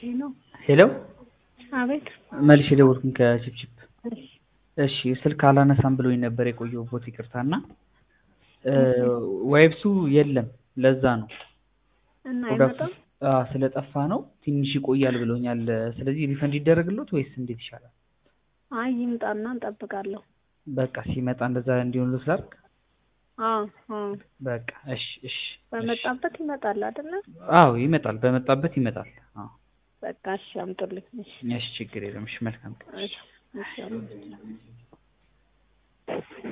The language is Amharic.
ሄሎ ሄሎ አቤት። መልሼ ደወልኩኝ ከችፕችፕ። እሺ እሺ ስልክ አላነሳም ብሎኝ ነበር የቆየሁበት ይቅርታ። እና ዋይብሱ የለም ለዛ ነው እና ፕሮዳክቱ አይመጣም። አዎ፣ ስለጠፋ ነው ትንሽ ይቆያል ብሎኛል። ስለዚህ ሪፈንድ ይደረግሎት ወይስ እንዴት ይሻላል? አይ ይምጣና እንጠብቃለሁ። በቃ ሲመጣ እንደዛ እንዲሆንሎት ላድርግ። አዎ አዎ፣ በቃ እሺ እሺ። በመጣበት ይመጣል አይደለ? አዎ ይመጣል፣ በመጣበት ይመጣል። አዎ በቃ እሺ፣ አምጡልኝ። እሺ እሺ፣ ችግር የለም። እሺ መልካም ቀን። እሺ እሺ፣ አምጡልኝ።